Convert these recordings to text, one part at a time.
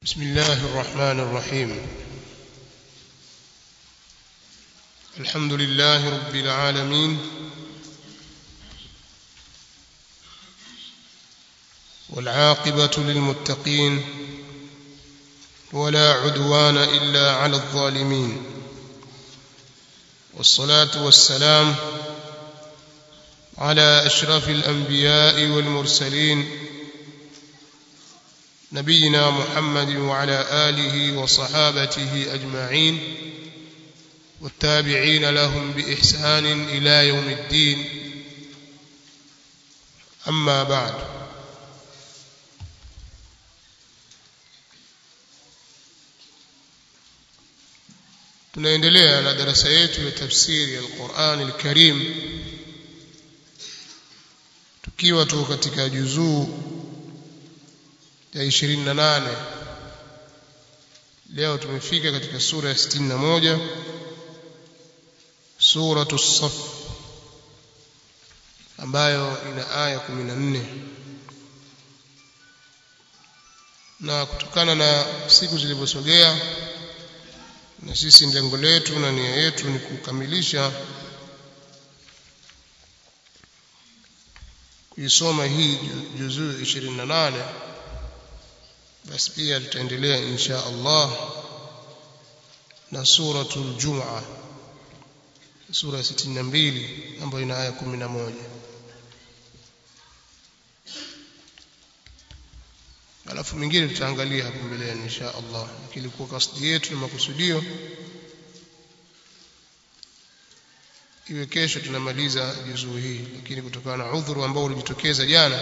بسم الله الرحمن الرحيم الحمد لله رب العالمين والعاقبة للمتقين ولا عدوان إلا على الظالمين والصلاة والسلام على أشرف الأنبياء والمرسلين نبينا محمد وعلى آله وصحابته أجمعين والتابعين لهم بإحسان إلى يوم الدين أما بعد tunaendelea na darasa yetu ya tafsiri ya Qur'an al-Karim tukiwa tu katika juzuu ya 28 leo tumefika katika sura ya 61 suratu saf ambayo ina aya 14 na kutokana na siku zilivyosogea na sisi lengo letu na nia yetu ni kukamilisha kuisoma hii juzuu 28 basi pia tutaendelea insha Allah na suratul Jum'a sura 62 ambayo ina aya 11 alafu mingine tutaangalia hapo mbeleni insha Allah lakini kwa kasdi yetu na makusudio iwe kesho tunamaliza juzuu hii lakini kutokana na udhuru ambao ulijitokeza jana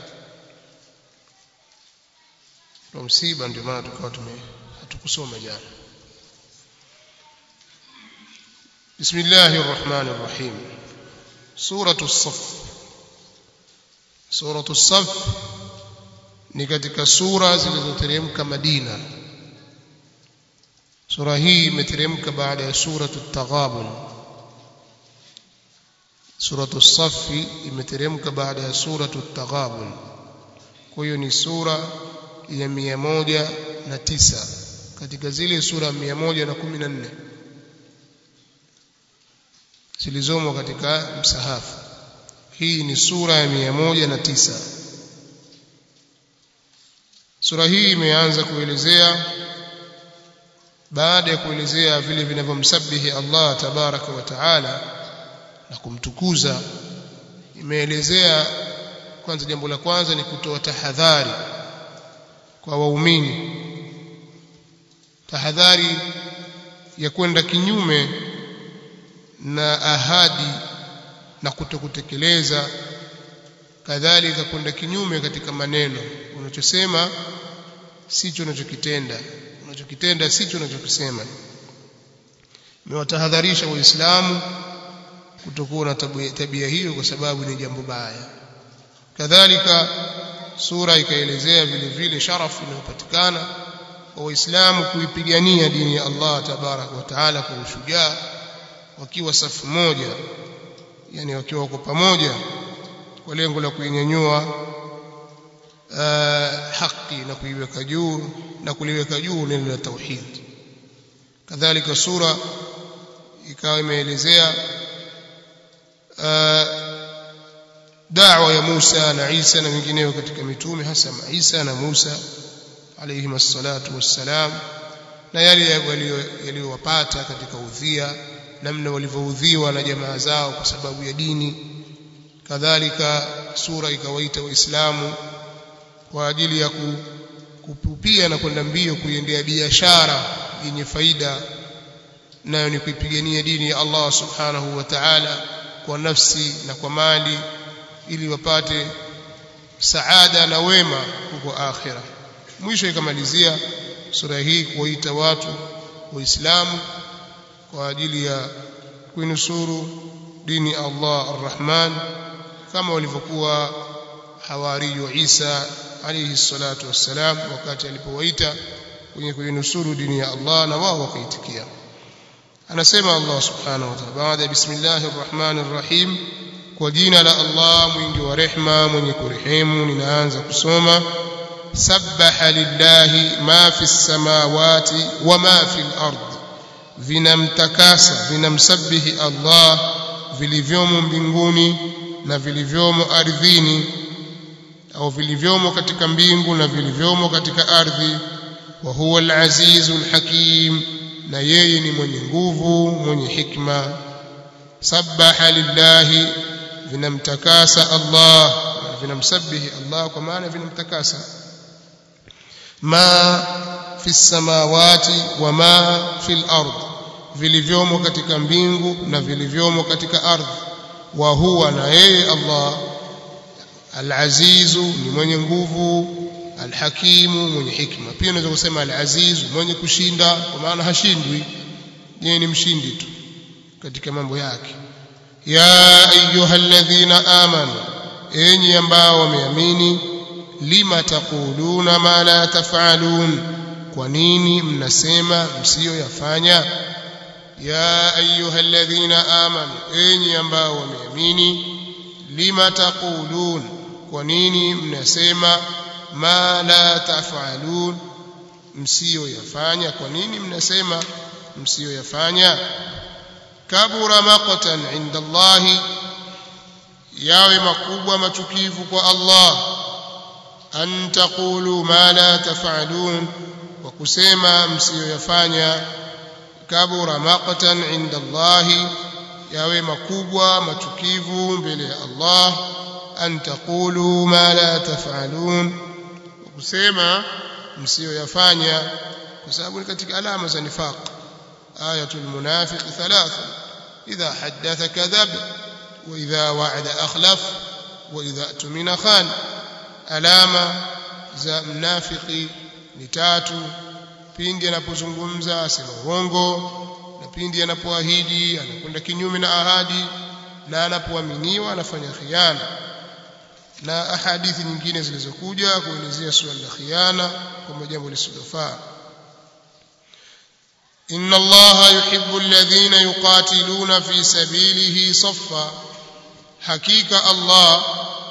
kwa msiba ndio maana tukawa tume hatukusoma jana Bismillahir Rahmanir Rahim Suratu As-Saff Suratu As-Saff ni katika sura zilizoteremka Madina Sura hii imeteremka baada ya suratu At-Taghabun Suratu As-Saff imeteremka baada ya suratu At-Taghabun kwa hiyo ni sura ya mia moja na tisa katika zile sura mia moja na kumi na nne zilizomo katika msahafu hii ni sura ya mia moja na tisa sura hii imeanza kuelezea baada ya kuelezea vile vinavyomsabihi Allah tabaraka wa taala na kumtukuza imeelezea kwanza jambo la kwanza ni kutoa tahadhari kwa waumini tahadhari ya kwenda kinyume na ahadi na kutokutekeleza kadhalika kwenda kinyume katika maneno unachosema sicho unachokitenda unachokitenda sicho unachokisema imewatahadharisha waislamu kutokuwa na tabia hiyo kwa sababu ni jambo baya kadhalika sura ikaelezea vile vile sharafu inayopatikana kwa waislamu kuipigania dini ya Allah tabarak wa taala kwa ushujaa wakiwa safu moja yani wakiwa wako pamoja kwa lengo la kuinyanyua uh, haki na kuiweka juu na kuliweka juu neno la tauhid kadhalika sura ikawa imeelezea uh, da'wa ya Musa na Isa na wengineo katika mitume hasa Isa na Musa alayhim assalatu wassalam na yale yaliyowapata katika udhia namna walivyoudhiwa na jamaa zao kwa sababu ya dini kadhalika sura ikawaita waislamu kwa ajili ya kupupia na kwenda mbio kuiendea biashara yenye faida nayo ni kuipigania dini ya Allah subhanahu wa ta'ala kwa nafsi na kwa mali ili wapate saada na wema huko akhira mwisho ikamalizia sura hii kuwaita watu waislamu kwa ajili ya kuinusuru dini Allah arrahman kama walivyokuwa hawariyu Isa alayhi salatu wassalam wakati alipowaita kwenye kuinusuru dini ya Allah na wao wakaitikia anasema Allah subhanahu wa ta'ala baada bismillahir rahmanir rahim kwa jina la Allah mwingi wa rehma mwenye kurehemu ninaanza kusoma sabbaha lillahi ma fi samawati wa ma fi al-ard vinamtakasa vinamsabihi Allah vilivyomo mbinguni na vilivyomo ardhini au vilivyomo katika mbingu na vilivyomo katika ardhi wa huwa al-azizu al-hakim na yeye ni mwenye nguvu mwenye hikma sabbaha lillahi vinamtakasa Allah vinamsabihi Allah kwa maana vinamtakasa ma fi samawati wa ma fi al-ard vilivyomo katika mbingu na vilivyomo katika ardhi wa huwa na yeye Allah al-azizu ni mwenye nguvu al-hakimu mwenye hikma pia unaweza kusema al-azizu mwenye kushinda kwa maana hashindwi yeye ni mshindi tu katika mambo yake ya ayyuhalladhina amanu enyi ambao wameamini lima taquluna ma la taf'alun kwa nini mnasema msiyoyafanya ya ayyuhalladhina amanu enyi ambao wameamini lima taqulun kwa nini mnasema ma la taf'alun msiyoyafanya kwa nini mnasema msiyoyafanya kabura maqtan inda Allahi yawe makubwa machukivu kwa Allah an taqulu ma la taf'alun wa kusema msiyoyafanya kabura maqtan inda Allahi yawe makubwa machukivu mbele ya Allah an taqulu ma la taf'alun wa kusema msiyoyafanya kwa sababu ni katika alama za nifaq ayatul munafiq thalatha idha haddatha kadhab wa idha wa'ada akhlaf wa idha tumina khan alama za mnafiki ni tatu pindi anapozungumza asema uongo na pindi anapoahidi anakwenda kinyume na ahadi na anapoaminiwa anafanya khiana na ahadithi nyingine zilizokuja kuelezea suala la khiana kama jambo lisilofaa inna allaha yuhibbu alladhina yuqatiluna fi sabilihi saffa hakika allah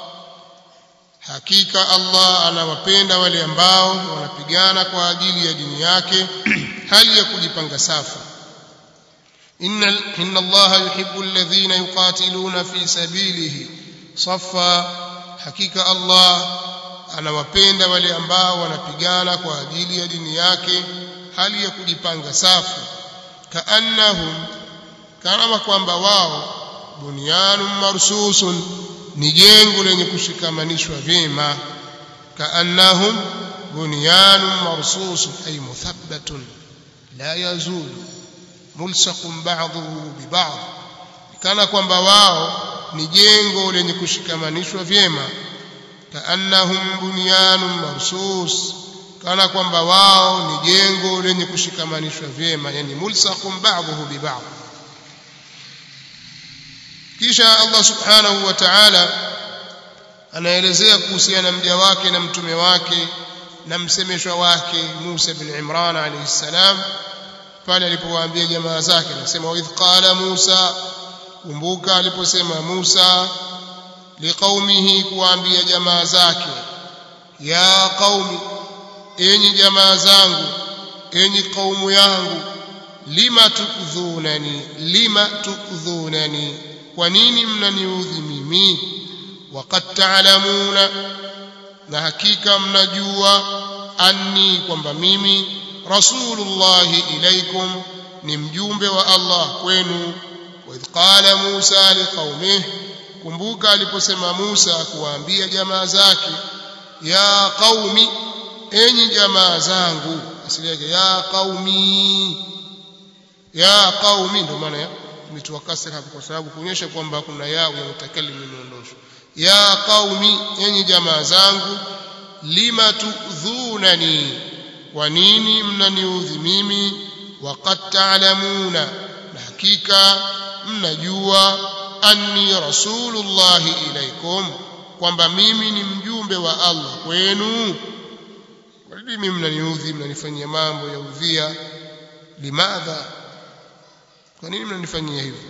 hakika allah anawapenda wale ambao wanapigana kwa ajili ya dini yake hali ya kujipanga safu inna inna allaha yuhibbu alladhina yuqatiluna fi sabilihi saffa hakika Allah anawapenda wale ambao wanapigana kwa ajili ya dini yake hali ya kujipanga safu kaannahum kama kwamba wao bunyanun marsusun ni jengo lenye kushikamanishwa vyema kaannahum bunyanun marsusun ay muthabbatun la yazulu mulsaqun ba'dhuhu bi ba'd kana kwamba wao ni jengo lenye kushikamanishwa vyema kaannahum bunyanun marsus kana kwamba wao ni jengo lenye kushikamanishwa vyema yani mulsaqun ba'dhuhu bi ba'd kisha Allah subhanahu wa ta'ala anaelezea kuhusiana na mja wake na mtume wake na msemeshwa wake Musa bin Imran alayhi salam pale alipowaambia jamaa zake anasema wa idh qala Musa kumbuka aliposema Musa liqaumihi kuambia jamaa zake ya qaumi enyi jamaa zangu enyi kaumu yangu lima tukdhunani lima tukdhunani kwa nini mnaniudhi mimi waqad ta'lamuna na hakika mnajua anni kwamba mimi rasulullahi ilaikum ni mjumbe wa Allah kwenu وإذ قال موسى لقومه kumbuka aliposema Musa kuwaambia jamaa zake ya qaumi enyi jamaa zangu asili yake ya qaumi ya qaumi ndio maana imetoa kasra hapo kwa sababu kuonyesha kwamba kuna ya ya mutakallim imeondoshwa ya qaumi enyi jamaa zangu lima tudhunani kwa nini mnaniudhi mimi waqad ta'lamuna na hakika mnajua anni rasulullahi ilaikum kwamba mimi ni mjumbe wa Allah kwenu kwa nini mimi mnaniudhi mnanifanyia mambo ya udhia limadha kwa nini mnanifanyia hivyo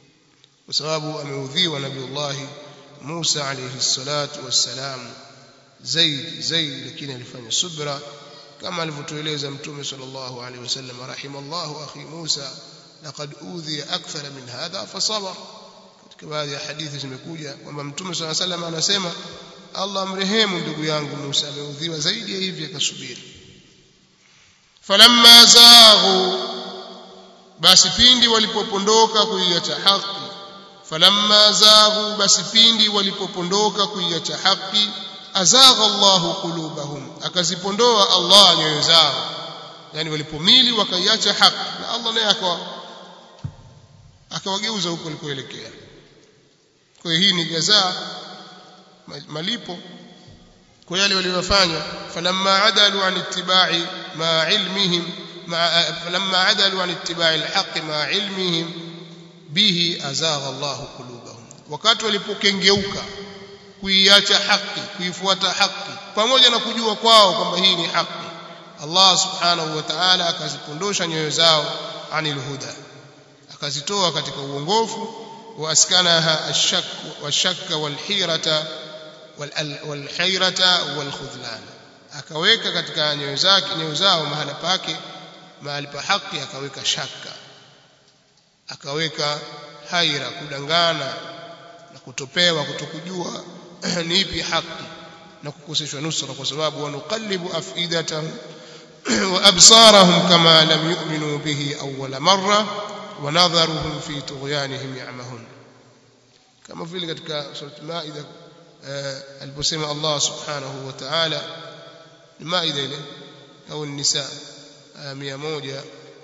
kwa sababu ameudhiwa nabiullahi Musa alayhi salatu wassalam zaidi zaidi lakini alifanya subra kama alivyotueleza mtume sallallahu alaihi wasallam rahimallahu akhi Musa laqad udhiya akthar min hadha fasabar katika baadhi ya hadithi zimekuja kwamba mtume sallallahu alaihi wasallam anasema Allah amrehemu ndugu yangu Musa ameudhiwa zaidi ya hivi akasubiri falamma zaghu basi pindi walipopondoka kuiacha haki falamma zaghu basi pindi walipopondoka kuiacha haki azagha Allahu qulubahum akazipondoa Allah nyoyo zao yani walipomili wakaiacha haki na Allah naye akawa akawageuza huko walikoelekea kwa hiyo hii ni jazaa malipo kwa yale waliyofanya falamma adalu an ittiba'i ma ilmihim falamma adalu an ittiba'i alhaq ma ilmihim bihi azagha Allahu qulubahum wakati walipokengeuka kuiacha haki kuifuata haki pamoja na kujua kwao kwamba hii ni haki Allah subhanahu wa ta'ala akazipondosha nyoyo zao anil huda akazitoa katika uongofu waaskanaha ashak washakka walhirata walhayrata walkhudlan akaweka katika nyoyo zake nyoyo zao mahala pake mahali pa haki akaweka shaka akaweka haira kudangana na kutopewa kutokujua ni ipi haki na kukoseshwa nusra kwa sababu wanuqallibu afidatahum wa absarahum kama lam yu'minu bihi awwala marra wa nadharuhum fi tughyanihim ya'mahun kama vile katika surat maida aliposema Allah subhanahu wa ta'ala maida ile au nisa 100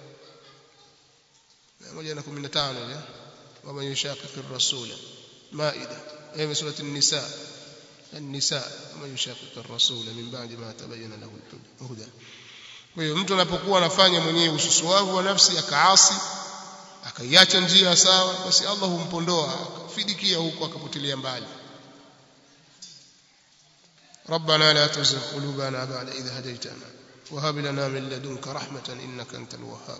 115 ile ومن يشاقق الرسول مائدة هي سورة النساء النساء ومن يشاقق الرسول من بعد ما تبين له الهدى kwa hiyo mtu anapokuwa anafanya mwenyewe ususuavu wa nafsi akaasi akaiacha njia sawa basi Allah humpondoa akafidikia huko akapotelea mbali ربنا لا تزغ قلوبنا بعد إذ هديتنا وهب لنا من لدنك رحمة إنك أنت الوهاب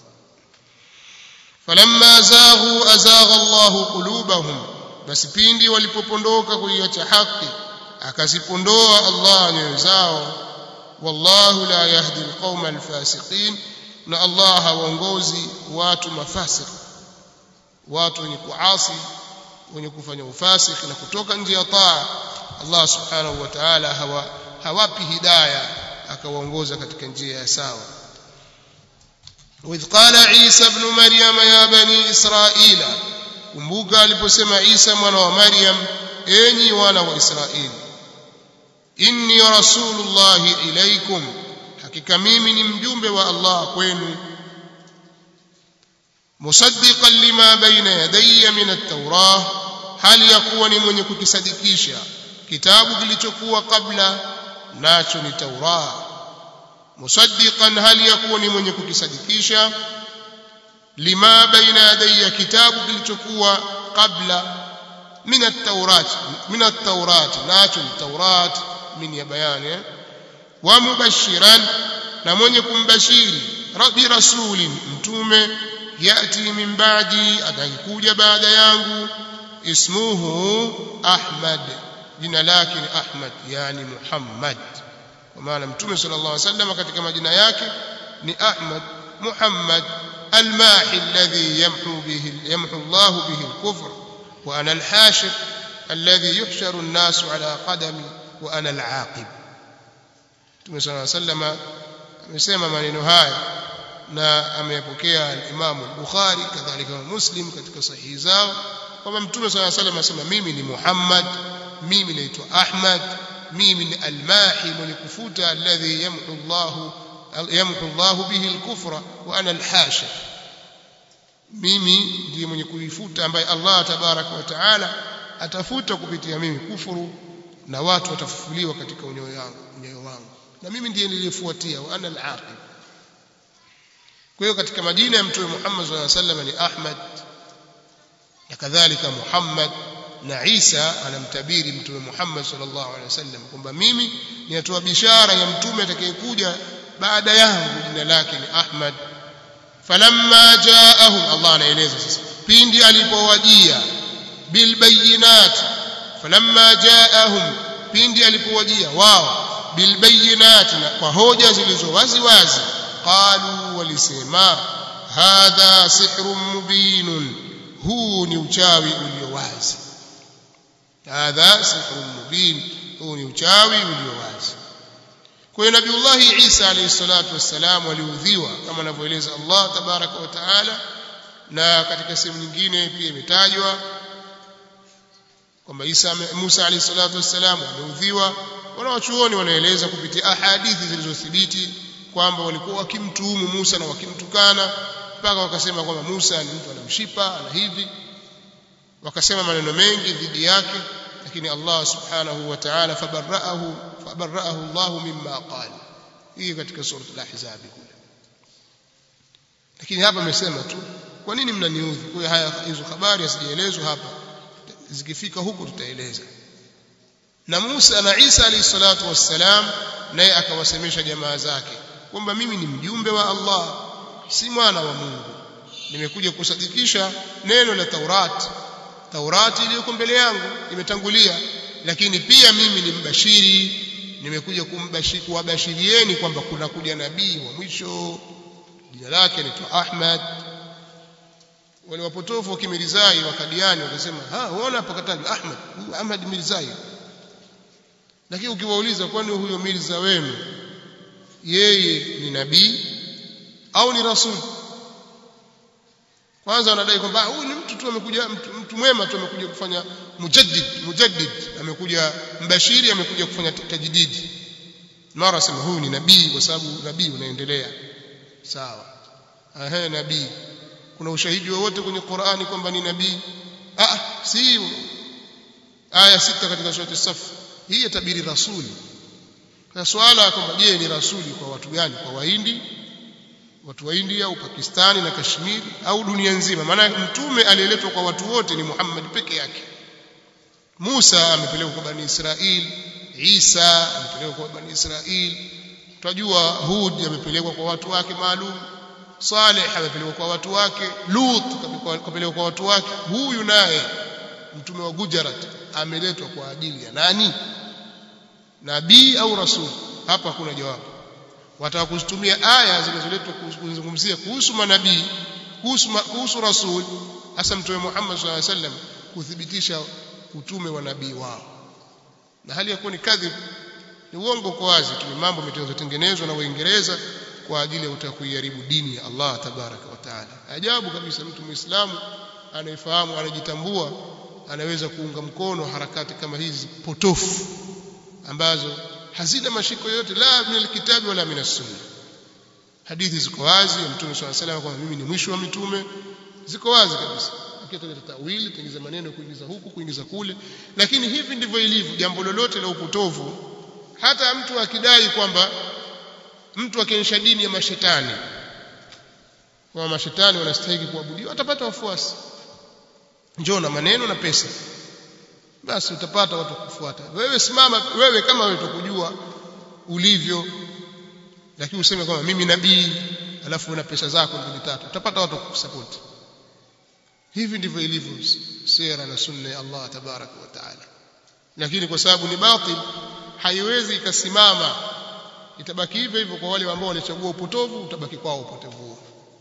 فلما زاغوا أزاغ الله قلوبهم basi pindi walipopondoka kuiacha haki akazipondoa Allah nyoyo zao wallahu la yahdi alqauma alfasiqin na Allah hawaongozi watu mafasik watu wenye kuasi wenye kufanya ufasik na kutoka nje ya taa Allah subhanahu wa ta'ala hawa hawapi hidayah akawaongoza katika njia ya sawa وإذ قال عيسى ابن مريم يا بني إسرائيل kumbuka aliposema Isa mwana wa Maryam enyi wana wa Israeli inni rasulullahi ilaikum hakika mimi ni mjumbe wa Allah kwenu musaddiqan lima baina yadayya min at-taurah hali ya kuwa ni mwenye kukisadikisha kitabu kilichokuwa kabla nacho ni Taurah musaddiqan hali ya kuwa ni mwenye kukisadikisha lima baina yadayya kitabu kilichokuwa kabla min at-taurat min at-taurat nacho at-taurat min ya bayani wa mubashiran na mwenye kumbashiri rabbi rasulin mtume yati min ba'di atakuja baada yangu ismuhu ahmad jina lake ni ahmad yani muhammad kwa maana mtume sallallahu alaihi wasallam katika majina yake ni ahmad muhammad الماحي الذي يمحو به يمحو الله به الكفر وأنا الحاشر الذي يحشر الناس على قدمي وأنا العاقب Mtume صلى الله عليه وسلم amesema maneno haya na ameyapokea al-Imam al-Bukhari kadhalika Muslim katika sahihi zao kwamba Mtume صلى الله عليه وسلم asema mimi ni Muhammad mimi naitwa Ahmad mimi ni al-Mahi mwenye kufuta alladhi yamhu Allahu yamhu Allah bihi al-kufra wa ana al-hashir mimi ndiye mwenye kuifuta ambaye Allah tabaraka wa taala atafuta kupitia mimi kufuru na watu watafufuliwa katika unyoyo wangu unyoyo wangu na mimi ndiye niliyefuatia wa ana al-aqib kwa hiyo katika majina ya mtume Muhammad sallallahu alaihi wasallam ni Ahmad na kadhalika Muhammad na Isa anamtabiri mtume Muhammad sallallahu alaihi wasallam kwamba mimi ninatoa bishara ya mtume atakayekuja baada yangu jina lake ni Ahmad falamma jaahum Allah anaeleza sasa pindi alipowajia bilbayinat falamma jaahum pindi alipowajia wao bilbayinati kwa hoja zilizo wazi wazi qalu walisema hadha sihrun mubinun huu ni uchawi ulio wazi hadha sihrun mubin huu ni uchawi ulio wazi kwa hiyo nabiullahi Isa alayhi salatu wassalam aliudhiwa kama anavyoeleza Allah tabaraka wa taala na katika sehemu nyingine pia imetajwa kwamba Isa Musa alayhi salatu wassalam ameudhiwa wanawachuoni wanaeleza kupitia ahadithi zilizothibiti kwamba walikuwa wakimtuhumu Musa na wakimtukana mpaka wakasema kwamba Musa ni mtu anamshipa ana hivi wakasema maneno mengi dhidi yake lakini Allah subhanahu wa ta'ala fabarra'ahu fabarra'ahu Allah mimma qala hii katika sura al-ahzab kule lakini hapa amesema tu kwa nini mnaniudhi kwa haya hizo habari hazijaelezwa hapa zikifika huku tutaeleza na Musa na Isa alayhi salatu wassalam naye akawasemesha jamaa zake kwamba mimi ni mjumbe wa Allah si mwana wa Mungu nimekuja kusadikisha neno la Taurati Taurati iliyoko mbele yangu imetangulia lakini pia mimi ni mbashiri nimekuja kumbashiri kuwabashirieni kwamba kuna kuja nabii wa mwisho jina lake anaitwa Ahmad wale wapotofu wa Kimirzai wa Kadiani wakasema ha unaona hapa katajwa Ahmad Ahmad Mirzai lakini ukiwauliza kwani huyo Mirza wenu yeye ni nabii au ni rasul kwanza wanadai kwamba huyu ni mtu tu amekuja mtu, mtu mwema tu amekuja kufanya mujaddid mujaddid amekuja mbashiri amekuja kufanya tajdidi mara sema huyu ni nabii kwa sababu nabii unaendelea sawa ehe nabii kuna ushahidi wowote kwenye Qur'ani kwamba ni nabii ah si aya sita katika sura as-Saff hii yatabiri rasuli kwa swala kwamba je ni rasuli kwa watu gani kwa wahindi watu wa India au Pakistani na Kashmiri au dunia nzima maana mtume aliyeletwa kwa watu wote ni Muhammad peke yake Musa amepelekwa kwa bani Israil Isa amepelekwa kwa bani Israil tunajua Hud amepelekwa kwa watu wake maalum Saleh amepelekwa kwa watu wake Lut kapelekwa kwa watu wake huyu naye mtume wa Gujarat ameletwa kwa ajili ya nani nabii au rasul hapa hakuna jawabu wataka kuzitumia aya zilizoletwa kuzungumzia kuhusu manabii kuhusu kuhusu rasul hasa mtume Muhammad sallallahu alaihi wasallam kuthibitisha utume wa nabii wao na hali ya kuwa ni kadhib ni uongo kwa wazi tu ni mambo yametengenezwa na Waingereza kwa ajili ya kutaka kuiharibu dini ya Allah tabaraka wa taala ajabu kabisa mtu muislamu anayefahamu anajitambua anaweza kuunga mkono harakati kama hizi potofu ambazo hazina mashiko yote la min alkitabi wala min sunna hadithi ziko wazi ya mtume swalla salam kwamba mimi ni mwisho wa mitume ziko wazi kabisa ukitaka tawili tengeza maneno kuingiza huku kuingiza kule lakini hivi ndivyo ilivyo jambo lolote la upotovu hata mtu akidai kwamba mtu akionyesha dini ya mashetani kwa mashetani wanastahili kuabudiwa atapata wafuasi njoo na maneno na pesa basi utapata watu kufuata wewe simama wewe kama wewe utakujua ulivyo lakini useme kwamba mimi nabii alafu una pesa zako mbili tatu utapata watu kukusupport hivi ndivyo ilivyo sera na sunna ya Allah tabaraka wa taala lakini kwa sababu ni batil haiwezi ikasimama itabaki hivyo hivyo kwa wale ambao walichagua upotovu utabaki kwao upotevu huo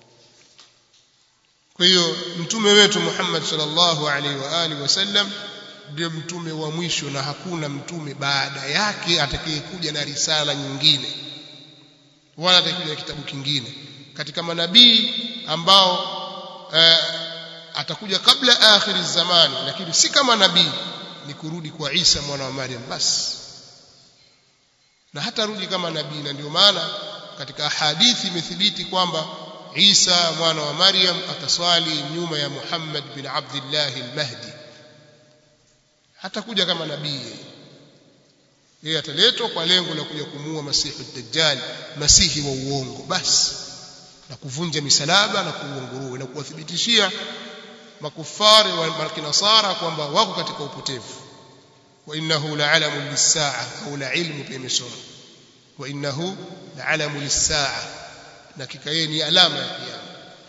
kwa hiyo mtume wetu Muhammad sallallahu alaihi wa alihi wasallam ndio mtume wa mwisho na hakuna mtume baada yake atakayekuja na risala nyingine wala atakayekuja kitabu kingine katika manabii ambao uh, atakuja kabla akhiri zamani lakini si kama nabii ni kurudi kwa Isa mwana wa Maryam basi na hata rudi kama nabii na ndio maana katika hadithi imethibiti kwamba Isa mwana wa Maryam ataswali nyuma ya Muhammad bin Abdullah al-Mahdi hatakuja kama nabii yeye ataletwa kwa lengo la kuja kumuua masihi dajjal masihi wa uongo basi na kuvunja misalaba na kuuongoruwe na kuwathibitishia makufari wa kinasara kwamba wako katika upotevu wa innahu la'alamu lis-sa'a au la'ilmu pia imesoma wa innahu la'alamu lis-sa'a na kika yeye ni alama ya kiyama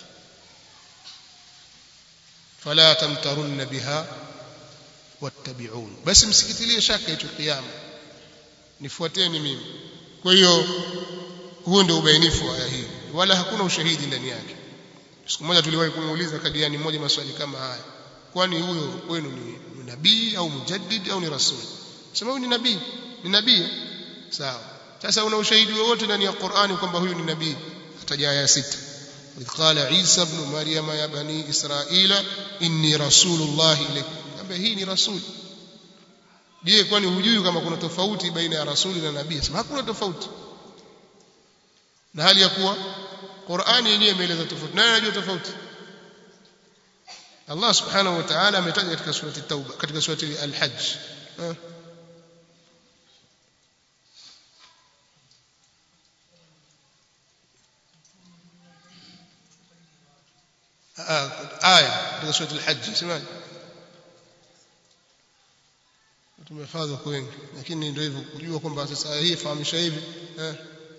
fala tamtarunna biha wattabi'un basi msikitilie shaka hicho kiyama nifuateni mimi kwa hiyo huo ndio ubainifu wa aya hii wala hakuna ushahidi ndani yake siku moja tuliwahi kumuuliza kadiani mmoja maswali kama haya kwani huyo kwenu ni, ni nabii au mujaddid au ni rasul sema huyu ni nabii ni nabii sawa sasa una ushahidi wowote ndani ya Qur'ani kwamba huyu ni nabii ataja aya sita إذ قال عيسى ابن مريم يا بني إسرائيل إني رسول الله إليكم kwamba hii ni rasul je kwani hujui kama kuna tofauti baina ya rasuli na nabii sema hakuna tofauti na hali ya kuwa Qur'ani yenyewe imeeleza tofauti nani anajua tofauti Allah subhanahu wa ta'ala ametaja katika surati Tauba katika surati Al-Hajj aya katika surati Al-Hajj semaje tumehifadhi kwa wengi lakini ndio hivyo kujua kwamba sasa aya hii fahamisha hivi eh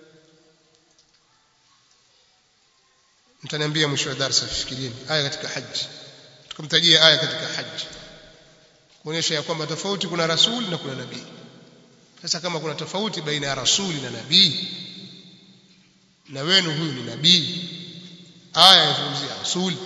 mtaniambia mwisho wa darasa fikirieni aya katika haji tukamtajia aya katika haji kuonyesha ya kwamba tofauti kuna rasuli na kuna nabii sasa kama kuna tofauti baina ya rasuli na nabii na wenu huyu ni nabii aya inazungumzia rasuli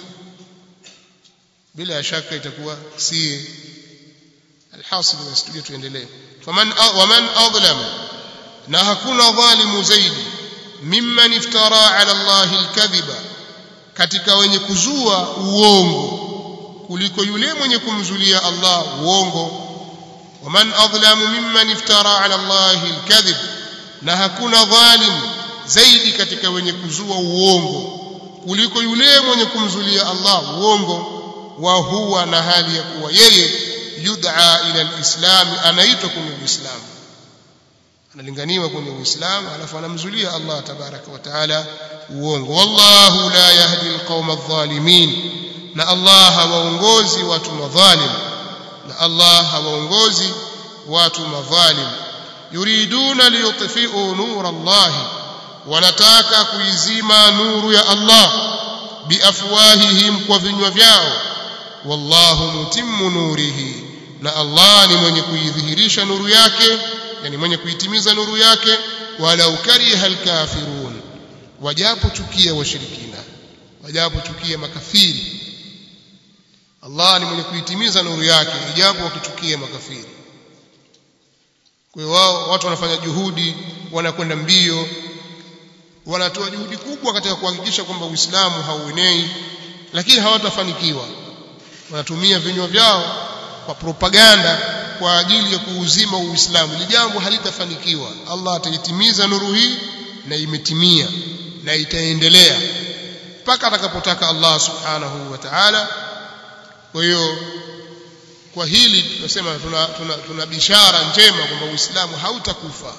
bila shaka itakuwa si alhasil nasitudia tuendelee faman waman adlam na hakuna dhalimu zaidi mimman iftara ala allahi alkadhiba katika wenye kuzua uongo kuliko yule mwenye kumzulia Allah uongo waman adlamu mimman iftara ala Allah alkadhib na hakuna dhalim zaidi katika wenye kuzua uongo kuliko yule mwenye kumzulia Allah uongo wa huwa na hali ya kuwa yeye yud'a ila alislam anaitwa kwenye uislamu analinganiwa kwenye uislamu alafu anamzulia Allah tabaraka wa taala uongo wallahu la yahdi alqauma adh-dhalimin na Allah hawaongozi watu madhalim na Allah hawaongozi watu madhalim yuriduna liyutfi'u nur Allah wanataka kuizima nuru ya Allah biafwahihim kwa vinywa vyao wallahu mutimmu nurihi na Allah ni mwenye kuidhihirisha nuru yake yani mwenye kuitimiza nuru yake walau kariha alkafirun wajapochukia washirikina wajapochukia makafiri Allah ni mwenye kuitimiza nuru yake ijapo wakichukia makafiri kwa hiyo wao watu wanafanya juhudi wanakwenda mbio wanatoa juhudi kubwa katika kuhakikisha kwamba Uislamu hauenei lakini hawatafanikiwa wanatumia vinywa vyao kwa propaganda kwa ajili ya kuuzima Uislamu ili jambo halitafanikiwa Allah ataitimiza nuru hii na imetimia na itaendelea mpaka atakapotaka Allah subhanahu wa ta'ala kwa hiyo kwa hili tunasema tuna, tuna, tuna bishara njema kwamba Uislamu hautakufa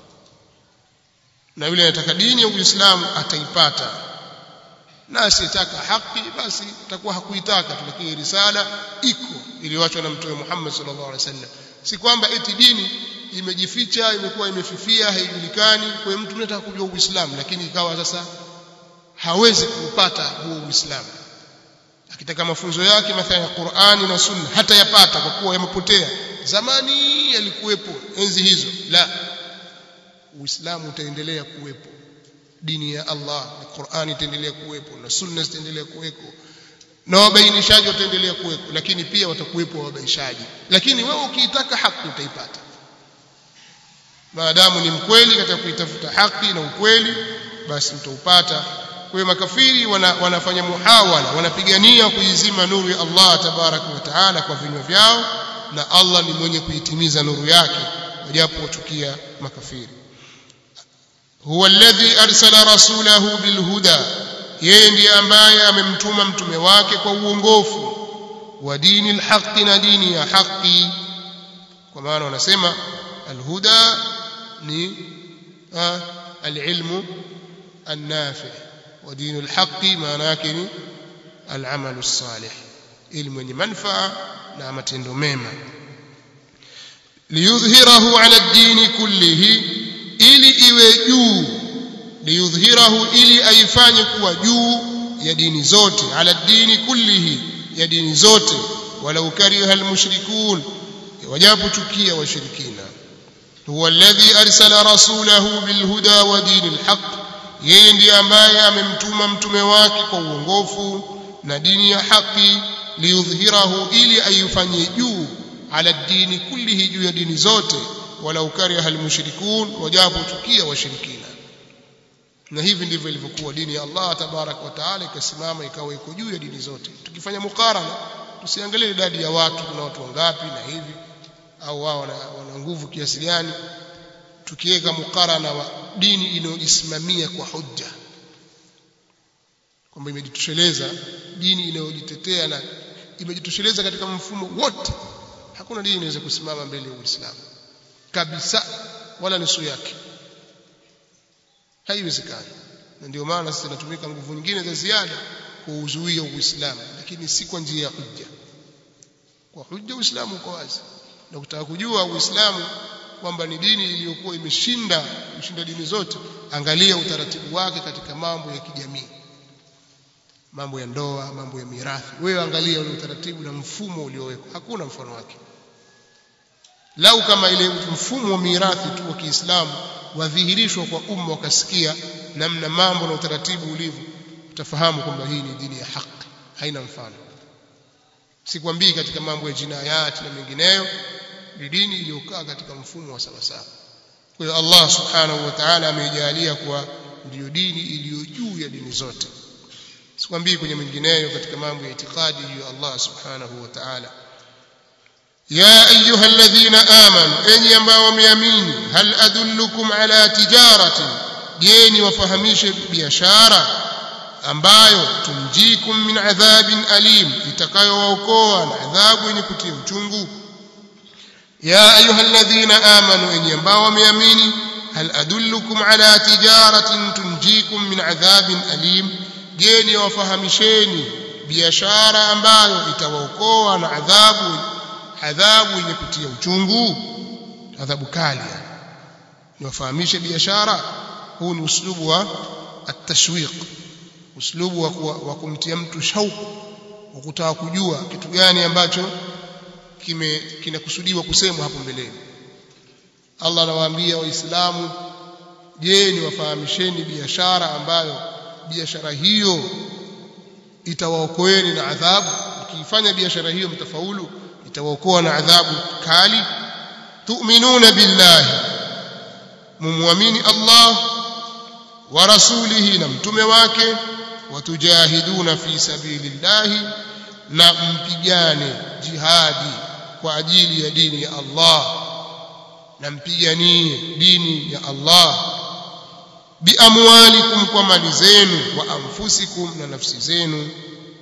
na yule anataka dini ya Uislamu ataipata na asiyetaka haki basi atakuwa hakuitaka lakini risala iko iliyoachwa na mtume Muhammad sallallahu alaihi wasallam si kwamba eti dini imejificha imekuwa imefifia haijulikani kwa mtu anataka kujua Uislamu lakini ikawa sasa hawezi kupata huo Uislamu akitaka mafunzo yake mathalan ya Qur'ani na Sunna hata yapata kwa kuwa yamepotea zamani yalikuwepo enzi hizo la Uislamu utaendelea kuwepo dini ya Allah na Qur'ani itaendelea kuwepo na Sunna zitaendelea kuwepo na wabainishaji wataendelea kuwepo lakini pia watakuwepo wabainishaji lakini wewe ukiitaka haki utaipata maadamu ni mkweli katika kuitafuta haki na ukweli basi utaupata kwa hiyo makafiri wana, wanafanya muhawala wanapigania kuizima nuru ya Allah tabaraka wa taala kwa vinywa vyao na Allah ni mwenye kuitimiza nuru yake wajapo wachukia makafiri huwa alladhi arsala rasulahu bilhuda yeye ndiye ambaye amemtuma mtume wake kwa uongofu wa dini alhaqi na dini ya haki kwa maana wanasema alhuda ni alilmu النافع ودين الحق maana yake ni العمل الصالح elimu yenye manufaa na matendo mema liyudhhirahu ala ad-din kullihi ili iwe juu liyudhhirahu ili aifanye kuwa juu ya dini zote ala ad-din kullihi ya dini zote walau kariha al-mushrikun wajapo chukia washirikina huwa alladhi arsala rasulahu bilhuda wa dinil haqq yeye ndiye ambaye amemtuma mtume wake kwa uongofu na dini ya haki liyudhhirahu ili aifanyie juu ala dini kullihi juu ya dini zote walau kariha almushrikun wajapo chukia washirikina na hivi ndivyo ilivyokuwa dini ya Allah tabarak wa taala ikasimama ikawa iko juu ya dini zote tukifanya mukarana tusiangalie idadi ya watu kuna watu wangapi na hivi au wao wana, wana nguvu kiasi gani tukiweka mukarana wa dini inayojisimamia kwa hujja kwamba imejitosheleza dini inayojitetea na imejitosheleza katika mfumo wote hakuna dini inaweza kusimama mbele ya Uislamu kabisa wala nusu yake haiwezekani na ndio maana sasa tunatumika nguvu nyingine za ziada kuuzuia Uislamu lakini si kwa njia ya hujja kwa hujja Uislamu uko wazi na kutaka kujua Uislamu kwamba ni dini iliyokuwa imeshinda kushinda dini zote angalia utaratibu wake katika mambo ya kijamii mambo ya ndoa mambo ya mirathi wewe angalia ule utaratibu na mfumo uliowekwa hakuna mfano wake lau kama ile mfumo wa mirathi tu wa Kiislamu wadhihirishwa kwa umma wakasikia namna mambo na utaratibu ulivyo utafahamu kwamba hii ni dini ya haki haina mfano sikwambii katika mambo ya jinayati na mengineyo ni dini iliyokaa katika mfumo wa sawasawa kwa hiyo Allah subhanahu wa ta'ala ameijalia kuwa ndiyo dini iliyo juu ya dini zote sikwambii kwenye mengineyo katika mambo ya itikadi juu ya Allah subhanahu wa ta'ala يا أيها الذين آمنوا أن ينبغوا وميامين هل أدلكم على تجارة جيني وفهميش بيشارة ambayo tumjikum min adhabin alim itakayowaokoa na adhabu yenye kutia uchungu ya ayuha alladhina amanu enyi ambao wameamini hal adullukum ala tijaratin tunjikum min adhabin alim je ni wafahamisheni biashara ambayo itawaokoa na adhabu adhabu yenye kutia uchungu adhabu kali niwafahamishe biashara huu ni uslubu wa at-tashwiq uslubu wa, wa kumtia mtu shauku wa kutaka kujua kitu gani ambacho kime kinakusudiwa kusemwa hapo mbeleni Allah anawaambia waislamu je ni wafahamisheni biashara ambayo biashara hiyo itawaokoeni na adhabu mkiifanya biashara hiyo mtafaulu itawaokoa na adhabu kali tu'minuna billahi mumwamini Allah wa rasulihi na mtume wake watujahiduna fi sabilillahi na mpigane jihadi kwa ajili ya dini ya Allah na mpiganie dini ya Allah biamwalikum kwa mali zenu wa anfusikum na nafsi zenu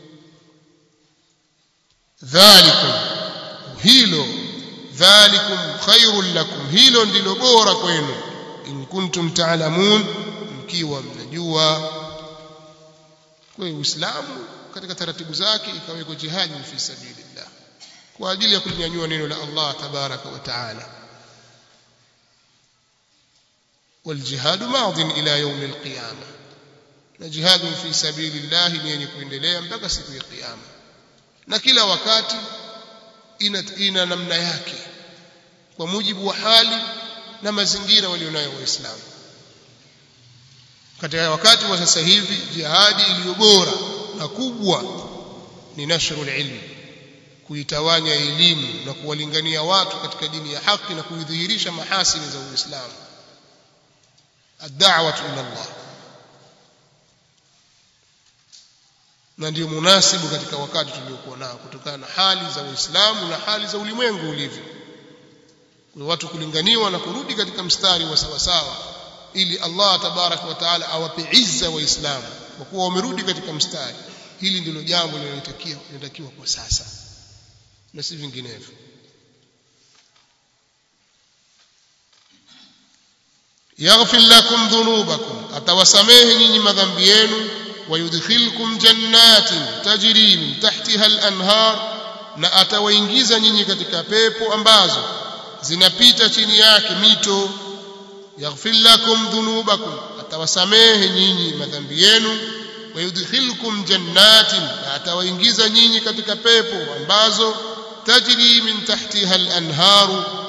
dhalikum hilo dhalikum khairul lakum hilo ndilo bora kwenu in kuntum ta'lamun mkiwa mnajua kwa hiyo Uislamu katika taratibu zake ikawekwa jihadi fi sabilillah kwa ajili ya kulinyanyua neno la Allah tabaraka wa taala والجهاد ماض إلى يوم القيامة جهاد في سبيل الله ni yenye kuendelea mpaka siku ya kiyama na kila wakati ina, ina namna yake kwa mujibu wa hali na mazingira walionayo waislamu katika wakati wa sasa hivi jihadi iliyo bora na kubwa ni nashrul ilmi kuitawanya elimu na kuwalingania watu katika dini ya haki na kuidhihirisha mahasini za Uislamu ad-da'wah ila Allah na ndio munasibu katika wakati tuliokuwa nao kutokana na hali za Uislamu na hali za ulimwengu ulivyo kwa watu kulinganiwa na kurudi katika mstari wa sawasawa ili Allah tabarak wa taala awape izza waislamu kwa kuwa wamerudi katika mstari hili ndilo jambo linalotakiwa linatakiwa kwa sasa na si vinginevyo yaghfir lakum dhunubakum atawasamehe nyinyi madhambi yenu wayudkhilkum jannatin tajri min tahtiha al-anhar na atawaingiza nyinyi katika pepo ambazo zinapita chini yake mito yaghfir lakum dhunubakum atawasamehe nyinyi madhambi yenu wayudkhilkum jannatin na atawaingiza nyinyi katika pepo ambazo tajri min tahtiha al-anharu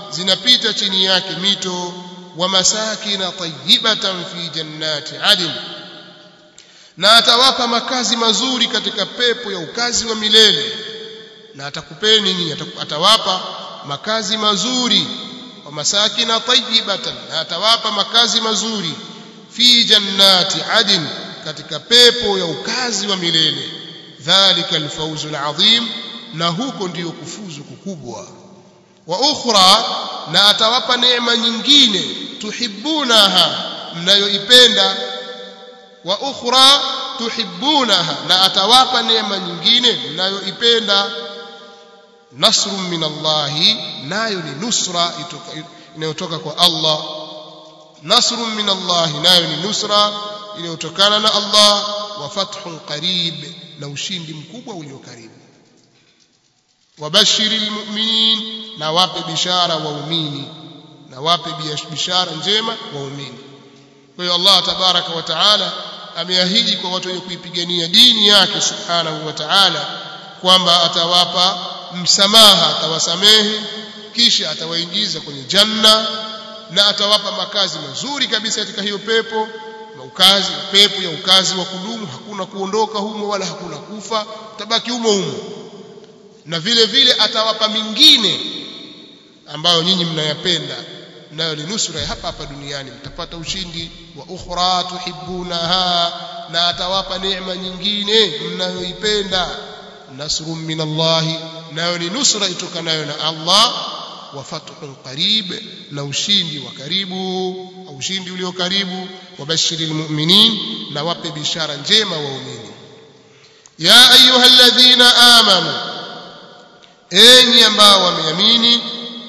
zinapita chini yake mito wa masakina tayyibatan fi jannati adn na atawapa makazi mazuri katika pepo ya ukazi wa milele na atakupeni nyinyi atawapa makazi mazuri wa masakina tayyibatan na atawapa makazi mazuri fi jannati adn katika pepo ya ukazi wa milele dhalika alfawzu alazim na huko ndiyo kufuzu kukubwa wa ukhra na atawapa neema nyingine tuhibbunaha mnayoipenda wa ukhra tuhibbunaha na atawapa neema nyingine mnayoipenda nasrun min Allah nayo ni nusra inayotoka kwa Allah nasrun min Allah nayo ni nusra inayotokana na Allah wa fathun qarib na ushindi mkubwa ulio karibu wabashiril mu'minin na wape bishara waumini na wape bishara njema waumini kwa hiyo Allah tabaraka wa taala ameahidi kwa watu wenye kuipigania dini yake subhanahu wa taala kwamba atawapa msamaha atawasamehe kisha atawaingiza kwenye janna na atawapa makazi mazuri kabisa katika hiyo pepo na ukazi pepo ya ukazi wa kudumu hakuna kuondoka humo wala hakuna kufa tabaki humo humo na vile vile atawapa mingine ambayo nyinyi mnayapenda nayo ni nusra hapa hapa duniani mtapata ushindi wa ukhra tuhibbunaha na atawapa neema nyingine mnayoipenda nasrun min Allah nayo ni nusra itokanayo na Allah wa fathun qarib na ushindi wa karibu au ushindi ulio karibu wabashiril mu'minin na wape bishara njema waumini ya ayyuhalladhina amanu enyi ambao wameamini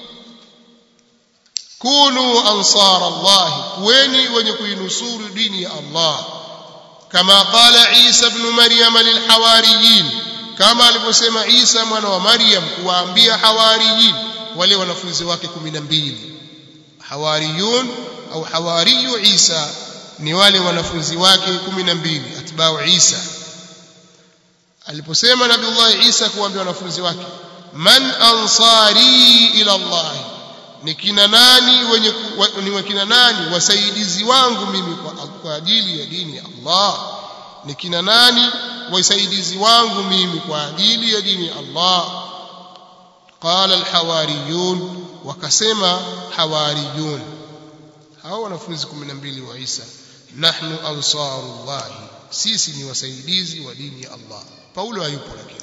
kunu ansar Allah kuweni wenye kuinusuru dini ya Allah kama qala Isa ibn Maryam lilhawariyin kama alivyosema Isa mwana wa Maryam kuwaambia hawariyin wale wanafunzi wake 12 hawariyun au hawariyu Isa ni wale wanafunzi wake 12 atbau Isa aliposema Nabiullah Isa kuwaambia wanafunzi wake man ansari ila Allah ni kina nani wenye ni wakina nani wasaidizi wangu mimi kwa, kwa ajili ya dini ya Allah ni kina nani wasaidizi wangu mimi kwa ajili ya dini ya Allah qala alhawariyun wakasema hawariyun hao wanafunzi 12 wa Isa nahnu ansarullah sisi ni wasaidizi wa dini ya Allah Paulo hayupo lakini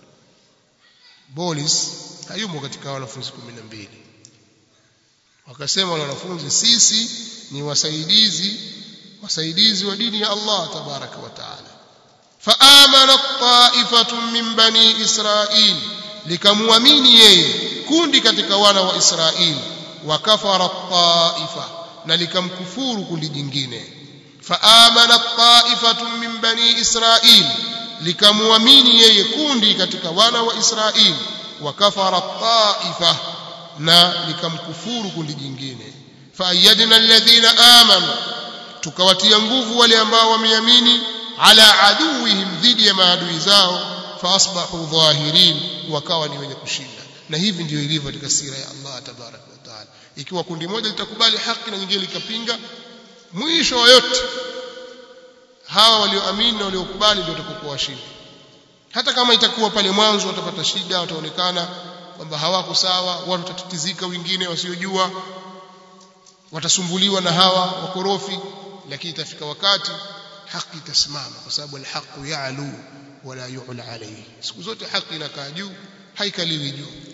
Bolis hayumo katika wanafunzi 12 wakasema wale wanafunzi sisi ni wasaidizi wasaidizi wa dini ya Allah tabaraka wa taala faamana ta'ifatun min bani israil likamwamini yeye kundi katika wana wa Israeli wakafara ta'ifa na likamkufuru kundi jingine faamana ta'ifatun min bani israil likamwamini yeye kundi katika wana wa Israeli wakafara ta'ifa na likamkufuru kundi jingine faayadna alladhina amanu tukawatia nguvu wale ambao wameamini ala aduwihim dhidi ya maadui zao faasbahu dhahirin wakawa ni wenye kushinda na hivi ndio ilivyo katika sira ya Allah tabarak wa taala ikiwa kundi moja litakubali haki na nyingine likapinga mwisho wa yote hawa walioamini na waliokubali ndio watakokuwa washindi hata kama itakuwa pale mwanzo watapata shida wataonekana kwamba hawako sawa watu watatatizika wengine wasiojua watasumbuliwa na hawa wakorofi lakini itafika wakati haki itasimama kwa sababu alhaqu ya'lu wala yu'la alayhi siku zote haki inakaa juu haikaliwi juu